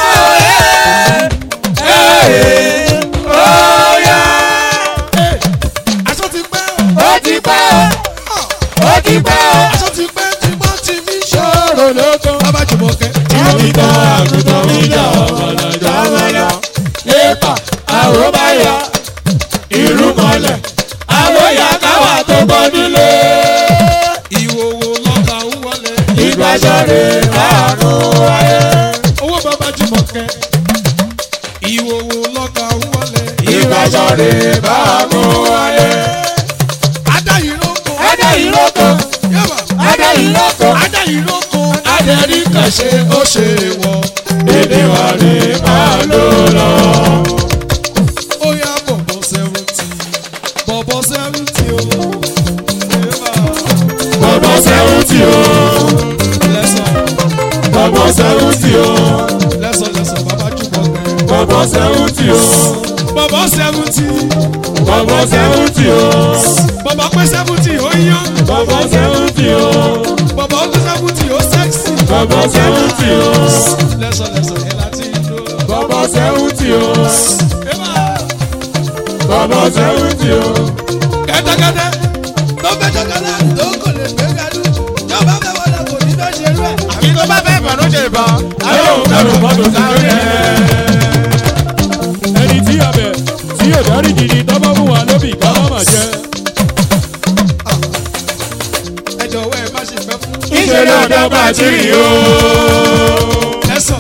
ee óyá Aṣọ ti pẹ́ o. ó ti pẹ́ ó ti pẹ́ Aṣọ ti pẹ́ tí mo ti mi ṣe. ṣòro ló tán. Bàbá Jùmọ̀kẹ́. Tìmítà àgùntàn ìjà ọ̀mọ̀lọ́jà ọ̀mọ̀lọ́. Lépa àwòbáyà ìrúmọlẹ̀. Àwòyà káwà tó bọ́ nílé. Ìwòwò lọ́ta ń wọlé. Ìgbàsọ̀rẹ̀ àrùn wáyé. Owó bàbá Jùmọ̀kẹ́. Ìwòwò lọ́ta ń wọlé. Ìgbàsọ̀rẹ̀ àrùn wáyé. Adá ìrókò. Adé ìrókò. Yẹ́bà. Adé ìrókò. Adá ìrókò. Adẹ̀rí kan ṣe ó ṣe wọ̀. èdè wà ní máa lò lọ. ó yá bọ̀bọ̀ sẹ́wọ́ntì bọ̀bọ̀ sẹ́wọ́ntì o. Eba. Bọ̀bọ̀ sẹ́wùtì o. lẹ́sọ̀ Bọ̀bọ̀ sẹ́wùtì o. lẹ́sọ̀ lẹ́sọ̀ bàbá jùbọ̀ kẹ́. Bọ̀bọ̀ sẹ́wùtì o. bọ̀bọ̀ sẹ́wọ́ntì Bọ̀bọ̀ sẹ́wùtì o. bọ̀bọ̀ pé sẹ́wọ́ntì ó yán Bọ̀bọ̀ sẹ́wùtì o. bọ̀bọ̀ pé sẹ́wọ́ntì ó sẹ́ksì. Bọ̀bọ̀ sẹ́wùtì o. lẹ́sọ̀ lẹ́sọ̀ ẹ̀ láti ìlú. Bọ̀bọ̀ sẹ́wùtì o. Eba. Bọ̀bọ̀ sẹ́wùtì o. kẹ́tẹ́kẹ́tẹ́ tó fẹ́ jọkẹ́lẹ́ tó kò lè gbé gàdú yóò bá fẹ́ wọlé kò ní fẹ́ ṣerú ẹ̀. Àbí tó bá fẹ́ bọ̀dọ̀ ṣe bọ̀. Ayé òun kẹ́rù mọ́tò sáré rẹ̀. ẹni tí a bẹ̀ tí yóò dárí jìnnì tọ́gbọ́n fún wa lóbì ká má má jẹ́ ẹ jọ̀wọ́ ẹ má ṣe fẹ́ fún. Ìṣèlú ọ̀dọ́ bàtírì o. ẹ̀sọ̀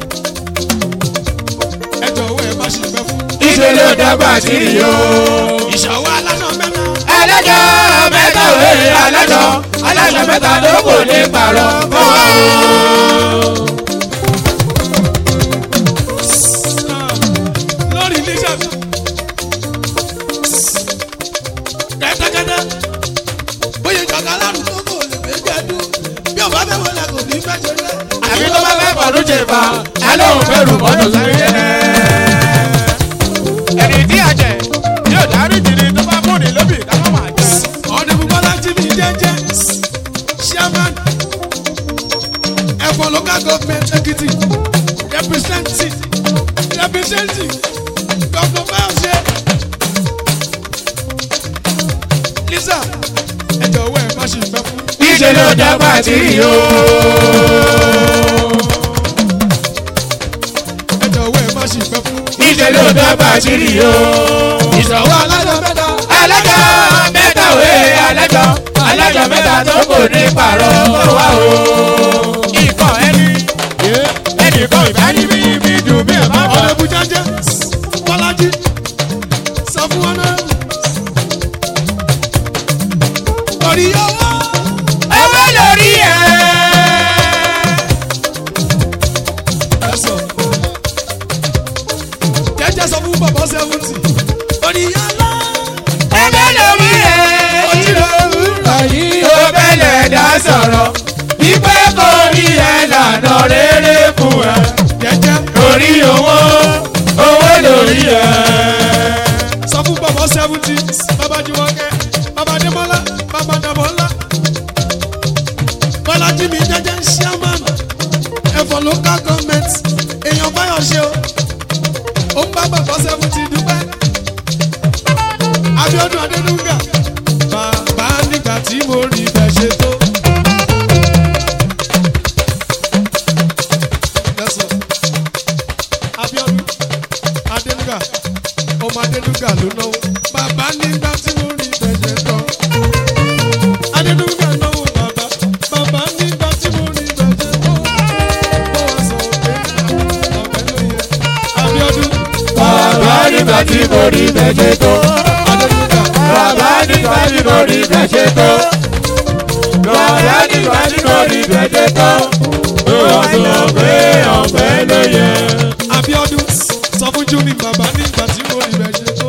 ẹ jọ̀wọ́ ẹ má ṣe fẹ́ fún. Ìṣèlú ọ̀dọ́ bàtírì o. ìṣòwò aláṣọ mẹ́ta. Alájọ mẹ́ta òwe alájọ. Alájọ mẹ́ta ló kò ní pààrọ̀ fún wa o. lórí iléeṣẹ́ mi. kẹ́tẹ́kẹ́tẹ́ bóyá ìjọba alárùkọ kò lè gbé gbẹ́dú bí ọba fẹ́ wọlé kò ní fẹ́ ṣe rẹ̀. Àbí tó bá fẹ́ bọ̀dọ̀ ṣe bọ̀. Alẹ́ òun kẹ́rù mọ́tò sáré rẹ̀. Ẹni tí a jẹ yóò dárí jìnnì tó bá múni lóbì ká má máa jẹ. ọ̀nà ìbúbọ́lá tí mi jẹ́jẹ́ chairman ẹ̀fọ́ local government ekiti representing representing dr fayose lisa ẹ jọ̀wọ́ ẹ má ṣe fẹ́ fún. Níṣẹ́ ló dọ́gba tí yó. ẹ jọ̀wọ́ ẹ má ṣe fẹ́ fún. Níṣẹ́ ló dọ́gba tí yó. ìṣòwò alájọ mẹ́ta. Alájọ mẹ́ta òwe alájọ. Alájọ mẹ́ta tó kò ní pààrọ̀ fún wa o. Ikọ̀ ẹni ẹnìkan ìbá níbi ibi dùn bí ẹ̀ Jùmọ̀kẹ́, bàbá Adémọ́lá, bàbá Dàmọ́lá. Bọ́lájí mi jẹ́jẹ́ chairman ẹ̀fọ́ local government èèyàn báyọ̀ ṣe o. Ó ń bá bàbá seventy dúpẹ́. Abíọ́dún Adédúgà, bàbá nígbà tí mo rí ibẹ̀ ṣe tó. Lẹ́sọ̀, Abíọ́dún Adédúgà, ọmọ Adédúgà ló náwó. Bàbá nígbà tí mo rí ibẹ̀ ṣe tó. Adédúgà náwó bàbá, bàbá nígbà tí mo rí ibẹ̀ ṣe tó. Ó wá sọ pé ọ̀bẹ ló yẹ. Abíọ́dún bàbá nígbà tí mo rí bẹ́ẹ̀ tó. Adédúgà. bàbá nígbà tí mo rí bẹ́ẹ̀ tó. bàbá nígbà tí mo rí bẹ́ẹ̀ tó. ó wá sọ pé ọ̀pẹ ló yẹ. Abíọ́dún sọ fún Júmi bàbá nígbà tí mo rí rẹ̀ ṣe tó.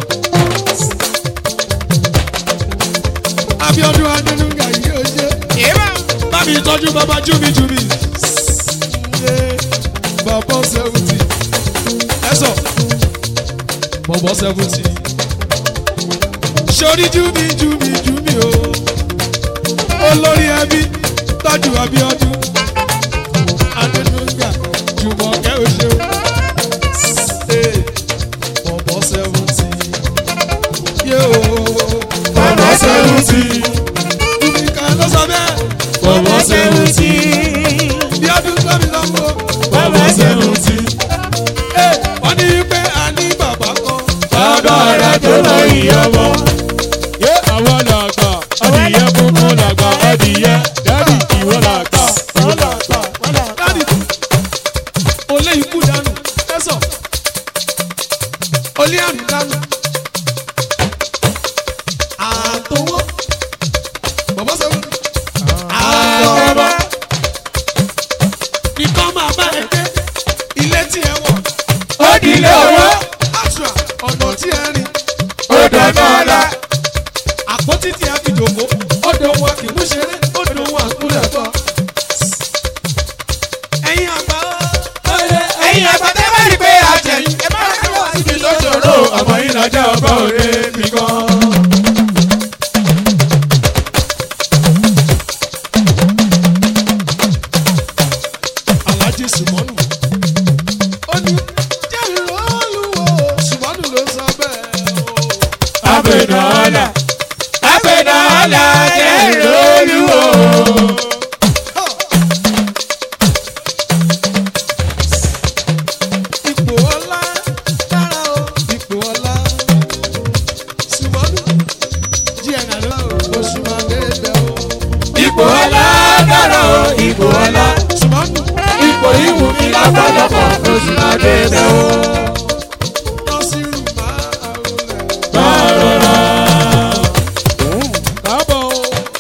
Abíọ́dún Adénúgà yìí ó ṣe. Bámi tọ́jú bàbá Júmi Júmi. Ṣé bàbá seventy? Ẹ sọ, bàbá seventy. Sori Júmi Júmi Júmi o. Olórí ẹbí tọ́jú Abíọ́dún. Adénúgà Jùmọ̀kẹ́ ó ṣe o bọ̀bọ̀ seventy. Yóò bàbá seventy. Jùmíkà ló sọ bẹ́ẹ̀. bàbá seventy. Bí ọdún gbẹ́mi lọ́wọ́. bàbá seventy. Wọ́n ní pé a ní bàbá kan. bàbá rẹ̀ tó lọ ìyọ̀bọ̀. yé àwọn làgbà adìyẹ funfun làgbà adìyẹ dádì ìwọ làgbà ìwọ làgbà. Dáàdì olé ikú dànù. Tẹ́sọ̀ olé àrùn dànù. Àtọwọ́. Bọ̀bọ̀ seventy. Àtọwọ́. Nìkan máa bá ẹ dé. Ilé tí ẹ wọ̀. ó dilé owó. Àṣà ọ̀nà tí ẹ rìn. ó dọ̀nà ọ̀la. àpótí tí a fi jòkó ọdọ wa kì í mú ṣeré ọdọ wa kúlẹ̀ bọ̀. ẹ̀yin àgbà ó. ẹ̀yin àgbàdé bá rí pé àjẹyìn. ẹ bá rí wá síbi tó ṣòro. ọmọ yìí lọ́jọ́ ọgbà òde mi gan. Alhaji Sùmọ́nù. ó ní jẹ́rìí olúwo Sùmọ́nù ló sọ bẹ́ẹ̀ o. abẹnà ọ̀la. abẹnà ọ̀la jẹ́ ìrólúwò. ipò ọlá dára o ipò ọlá Sùmọ́nù díẹ̀ nàlọ́ oṣù máa dé bẹ́ẹ̀ o. ipò ọ̀la dára o ipò ọ̀la. Sùmọ́nù ipò ìwù mi lọ́pọ̀lọpọ̀ oṣù máa dé bẹ́ o. Nasiru máa àrùlẹ̀. Bárọ̀rọ̀. káàbọ̀ o.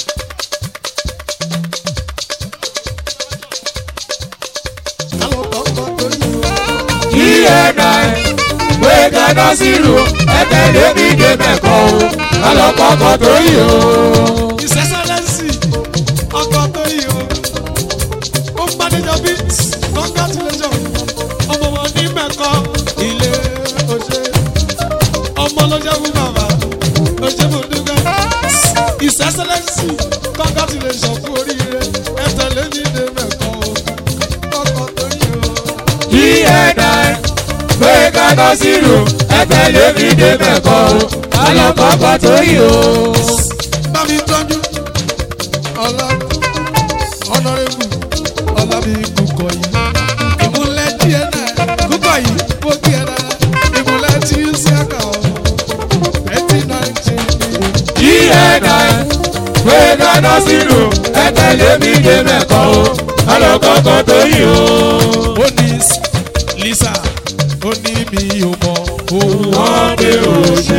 Àwọn kọ̀ọ̀kan tó yí o. kí ẹ dá ẹ pé gánà sílù ẹ tẹ̀lé mi dé mẹ́kọ̀ o. alọ́kọ̀ọ́kọ̀ tó yìí o. ìsẹ́sẹ́lẹ́sì ọkọ̀ tó yìí o. ó ń gbàdéjọ bí congratulation ọmọ wọn ní mẹ́kọ ilé oṣé ọmọ ló jẹ́ fún bàbá oṣé mo dúpẹ́. ìsẹ́sẹ́lẹ́sì congratulation fún oríire ẹ tẹ̀lé mi dé mẹ́kọ o. ọkọ̀ tó yìí o. kí ẹ dá ẹ pé gánà sílù ẹ tẹ̀lé mi dé mẹ́kọ̀ o. alọ́kọ̀ọ́kọ̀ tó yìí o. bá mi tọ́jú ọlá ọ̀nàrẹ́bù ọlábí kúkọ yìí ìmúlẹ̀ díẹ̀ náà kúkọ yìí ó kí ẹ dára ìmúlẹ̀ tí ń sí àkà ọ̀ ẹtì náà ń ṣe kí ẹ dá ẹ pé gánà sílù ẹ tẹ̀lé mi dé mẹ́kọ̀ o. alọ́kọ̀ọ́kọ̀ tó yìí o. ó ní lisa ó ní mi ò mọ òun wọ́n dé òṣè.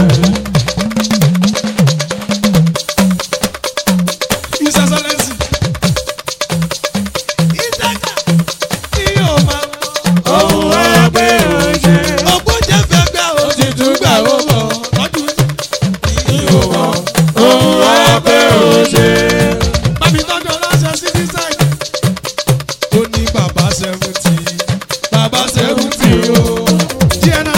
ìsẹsẹlẹsì ìdájà tí yóò máa mọ òun wọ́n dé òṣè. ọgbọ́n jẹ́ fẹ́ gbà ó ti tún gbà ó mọ̀. lọ́dún ìwọ òun wọ́n dé òṣè. Bàbí tọ́jú ọlọ́ṣẹ́ sí ní sáìdì. Ó ní bàbá seventy. Bàbá seventy o. Díẹ̀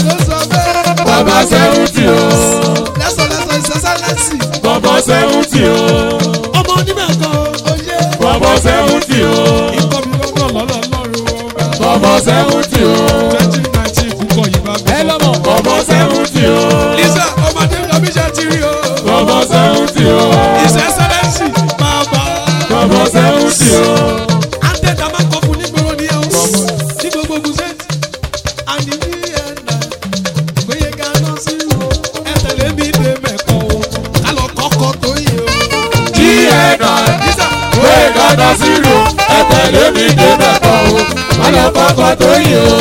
ọkọ̀ tó yìí o.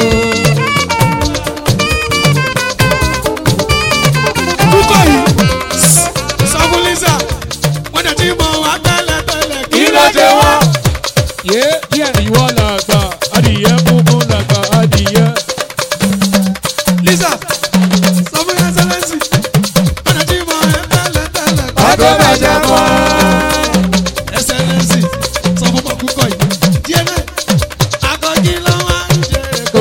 púpọ̀ yìí sọ fún lisa wọ́n dẹ̀ ti mọ̀ wá tẹ́lẹ̀ tẹ́lẹ̀ kí ló ṣe wọ́n. yé díẹ̀ ìwọ làgbà adìyẹ funfun làgbà adìyẹ. lisa sọ fún ẹsẹlẹsì wọ́n dẹ̀ ti mọ̀ ẹ tẹ́lẹ̀ tẹ́lẹ̀ ọdún mẹ́jọ kọ́. ẹsẹlẹsì sọ fún pọ̀ púpọ̀ yìí díẹ̀ náà akọ́jí lọ́wọ́ ń jẹ́ èkó.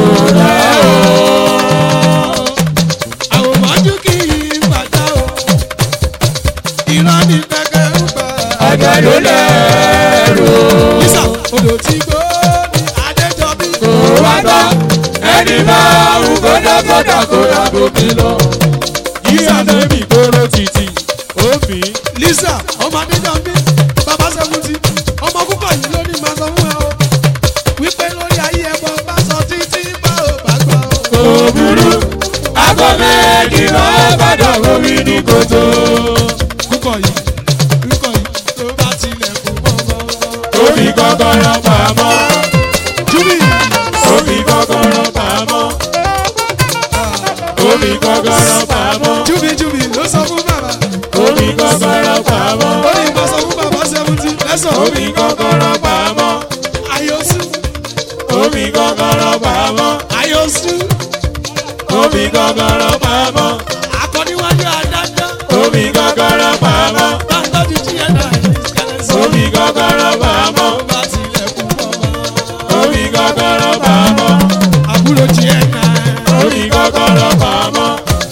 àwòmọ́jú kì í bàjá o irọ́ ní kẹ́kẹ́ ń bẹ̀. ọjọ́ ló lẹ́rù. lisa odò tí gbó ní adéjọbí. kò wá gbọ́ ẹni máa ń gbọ́dọ̀gbọ́dọ̀ kó dàgbò mi lọ. yíyá débi kóró títì òbí. lisa ọmọ adéjọbí bàbá sẹ́kùtì ọmọ púpọ̀ yìí ló ní máa sọ fún ẹ o wípé lórí ayé ẹ̀bọ bá sọ títí bá ò bá gbọ́ o. kò burú aago méjì máa gbọ́dọ̀ omi ní kòtò. púpọ̀ yìí púpọ̀ yìí tó bá tilẹ̀ kú bọ́bọ́. omi kọ́kọ́rọ́ pamọ́. júbì omi kọ́kọ́rọ́ pamọ́. omi kọ́kọ́rọ́ pamọ́. júbì júbì ló sọ fún bàbá omi kọ́kọ́rọ́ pamọ́. ó ní ìbá sọ fún bàbá sẹ́kùtì lẹ́sọ̀ omi kọ́kọ́rọ́ pamọ́. ayọ̀sù omi kọ́kọ́rọ́ pamọ́. ayọ̀sù omi kọ́kọ́rọ́ pamọ́. akọ́níwájú adájọ́ omi kọ́kọ́rọ́ pamọ́. bá ń tọ́jú jí ẹ̀dá ìkẹlẹ́sọ̀ omi kọ́kọ́rọ́ pamọ́. tó bá tilẹ̀ kú bọ́bọ́. omi kọ́kọ́rọ́ pamọ́. àbúrò jí ẹ̀dá omi kọ́kọ́rọ́ pamọ́.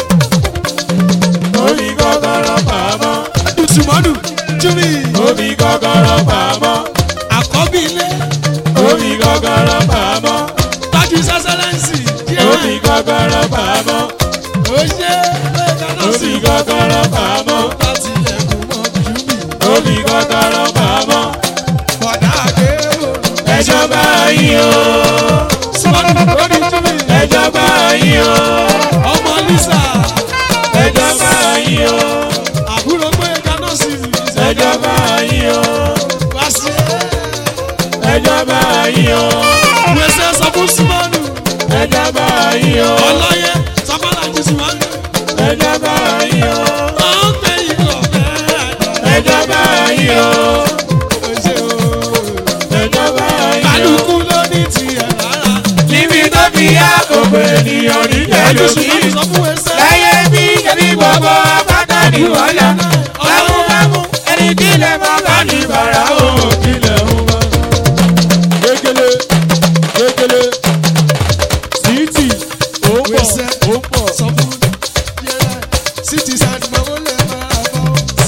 omi kọ́kọ́rọ́ pamọ́. dùtùmọ́dù júbì omi kọ́kọ́rọ́ pamọ́. àkọ́bí ilé omi kọ́kọ́rọ́ pamọ́. tájú sẹ́sẹ́lẹ́nsì omi díẹ̀ kọ́kọ́rọ́ pamọ́. ó ṣe é kaná sí omi kọ́kọ́rọ́ pamọ́. bá tilẹ̀ kú mọ́ júbì omi kọ́kọ́rọ́ pamọ́. bọ̀dá àgbérò ẹjọ́ bá yín o. sọ́dún lórí júbì ẹjọ́ bá yín o. ọmọ lisa ẹjọ́ bá yín o. àbúrò pé kaná sí ẹjọ́ bá yín o. wá sí ẹjọ́ bá yín o. wẹsẹ̀ sọ fún símọ́nù ẹjọ́ bá yín o. ọlọ́yẹ sọ́kọ́lá jù símọ́nù ẹjọ́ bá yín o. ó ń gbé ìlọ bẹ́ẹ̀ ẹjọ́ bá yín o. ó ṣe o. ẹjọ́ bá yín o. kálukú ló ní tiẹ̀ lára. níbi tó fi yá gbogbo ènìyàn ní ẹjọ́ ẹlòmí. símọ́nù sọ fún wẹsẹ̀. láyé bí ẹbí gbogbo apáta ní wọ́lá. bámúbámú ẹni tí lè mọ ká ní bàrà o. kílẹ̀ ń wá. kékeré kékeré títì ó ń bọ̀ Wẹsẹ̀. ó ń bọ̀. sọ fún yẹlẹ city side mọ wọlé máa bọ.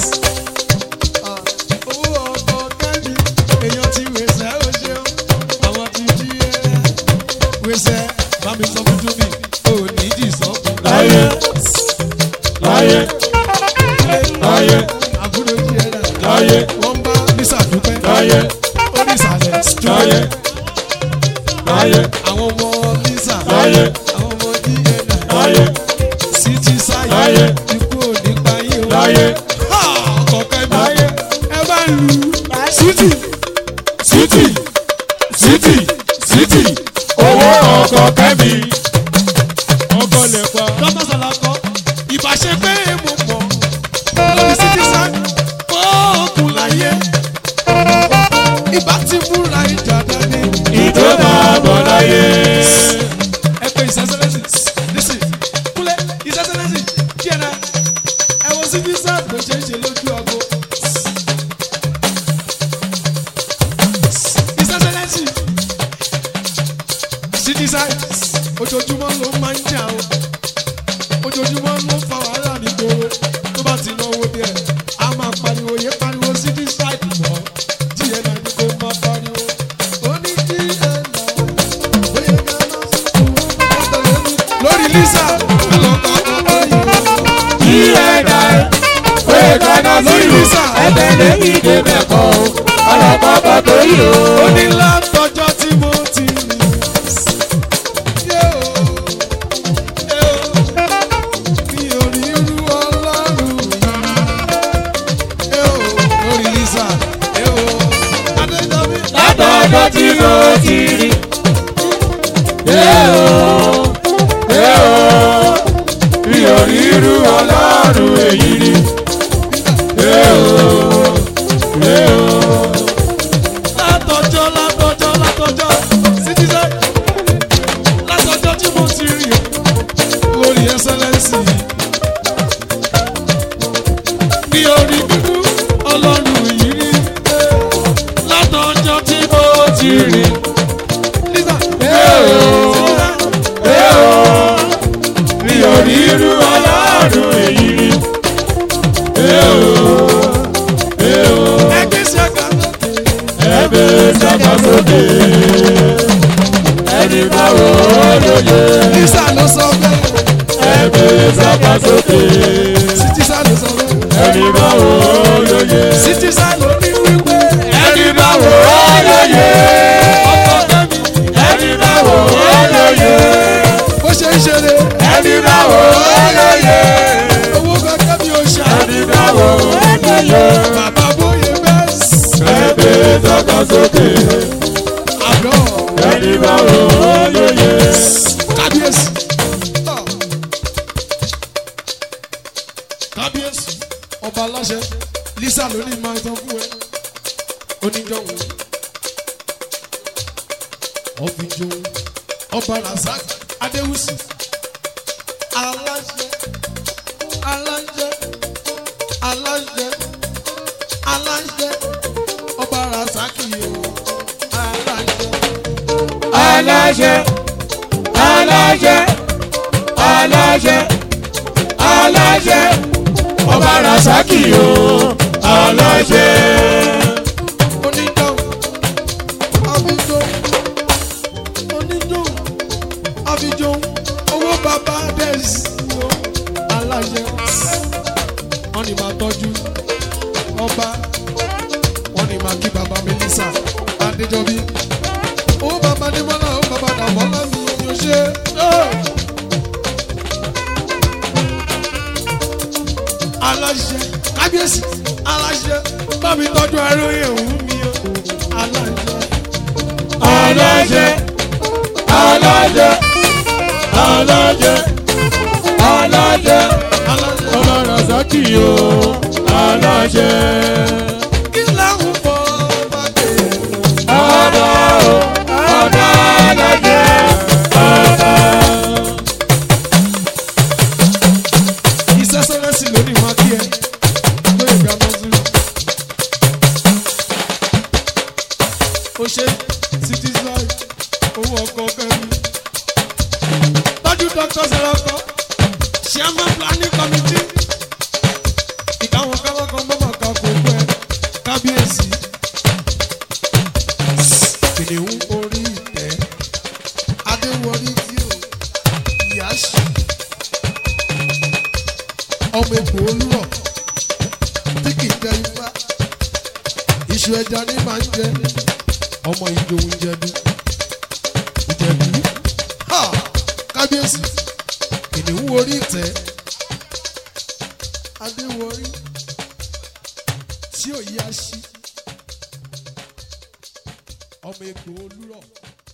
owó ọkọ̀ kẹ́mi èèyàn ti wẹsẹ̀ ó ṣeun àwọn ti jí ẹ. wẹsẹ̀ bá mi sọ fún tóbi ò ní jì sọ fún. láyé láyé láyé àbúrò jí ẹ dà. láyé wọ́n bá lisa dúpẹ́. láyé ó ní ìsàlẹ̀ láyé strọ́yẹ. láyé àwọn ọmọ lisa. láyé àwọn ọmọ jí ẹ dà. láyé city side Láyé. ikú ò ní pa yín o. láyé ọkọ̀ kẹ́mi ẹ bá lu city. títì títì títì owó ọkọ̀ kẹ́mi. ọkọ lẹ̀ pa. dọ́tà sàlàkọ́ ìbáṣe pé mo mọ̀ lórí citizen fọ́ọ̀kùn láyé ìbá ti múra ìjà dání. ìjọ máa bọ̀ láyé. ẹ pé ìsẹ́sẹ́lẹ́sì nísì kúlẹ̀ ìsẹ́sẹ́lẹ́sì díẹ̀ náà ẹ wo citizen bó ṣe ń ṣe lójú ọgọ. ìsẹ́sẹ́lẹ́sì citizen ojoojúmọ́ ló máa ń jà o ojoojúmọ́ ló ń fa wàhálà nígboro tó bá ti náwó díẹ̀ a máa pariwo yé pariwo citizen lọ díẹ̀ náà ni kò máa pariwo ó ní díẹ̀ náà bóyá ká lọ sí lórí lisa ọlọ́kọ̀ ọkọ̀ yìí kí ẹ dá ẹ pé kaná sí Lórí ìlú Lisa. ẹgbẹ́ lẹ́yìn ìdè mẹ́kọ̀ o ọlọ́pàá bọ̀ tó yìí o. ó ní látọjọ́ tí mo ti rìn. Yé o, yé o, mi ò rí irú ọlọ́run yìí. Yé o, lórí Lisa, yé o, Adéjọ́bí. látọjọ́ tí mo ti rí ọlọ́run èyí rí. Ee o, ee o. látọjọ́ látọjọ́ látọjọ́ citizen látọjọ́ tí mo ti rí lórí ẹsẹlẹsì ní orí dúdú ọlọ́run yìí rí látọjọ́ tí mo ti rí. Lisa, Ee o, mi ò rí irú ọlọ́run èyí rí. Ee o, ee o. ẹgbẹ́ sí ẹ̀ka Ẹgbẹ́ sábà sókè. Ẹni bá wò ó lóye. Lisa ló sọ bẹ́ẹ̀ Ẹgbẹ́ sábà sókè. citizen ló sọ bẹ́ẹ̀ Ẹni bá wò ó lóye. citizen ló ní wípé Ẹni bá wò ó lóye. ọkọ̀ kẹ́mi Ẹni bá wò ó lóye. bó ṣe ń ṣeré Ẹni bá wò ó lóye. owó kankan mi ò ṣá Ẹni bá wò ó lóye. bàbá bóyá bẹ́ẹ̀ Ẹgbẹ́ sábà sókè. àgọ́. Ẹni bá wò ó lóye. kábíyèsí. kábíyèsí ọba aláṣẹ lisa ló ní máa tán fún ẹ oníjọwọ ọfíjọwọ ọba razak adéwùsì aláṣẹ aláṣẹ aláṣẹ aláṣẹ ọba razak yìí o aláṣẹ. aláṣẹ aláṣẹ aláṣẹ aláṣẹ ọba rasaki o aláṣẹ. onídọ̀hún àfijọ́ onídọ̀hún àfijọ́ owó bàbá dẹ́sí o aláṣẹ wọ́n ní máa tọ́jú ọba wọ́n ní máa kí bàbá Melissa Adéjọbí owó bàbá Adémọ́lá owó bàbá Dàmọ́lá mi ò ṣe aláṣẹ kábíyèsí aláṣẹ bá mi tọ́jú ẹrú ìhùn mi o aláṣẹ. aláṣẹ aláṣẹ aláṣẹ aláṣẹ ọba rasaki o aláṣẹ. kí lẹ́hùn bọ́ bá dé. ọba o ọba aláṣẹ ọba. iṣẹ́ sẹ́rẹ́sì lónìí máa kí ẹ lóye ìgbà mọ́tò. ó ṣe cities life owó ọkọ̀ fẹ́mi. tọ́jú dr sarako chairman planning committee. ìkáwọn káwọn mọ́mọ́ kan kò gbẹ kábíyèsí. kìnìún orí ìtẹ́ adéwọlé tí ò yá ṣe ọmọ egbò olúrọ̀ tí kì í jẹ ifá iṣu ẹja ní máa ń jẹ ọmọ ìjòhun jẹbi ìjẹbi ha kábíyèsí kìnìún orí ìtẹ́ adéwọrí tí ò yá sí ọmọ egbò olúrọ̀.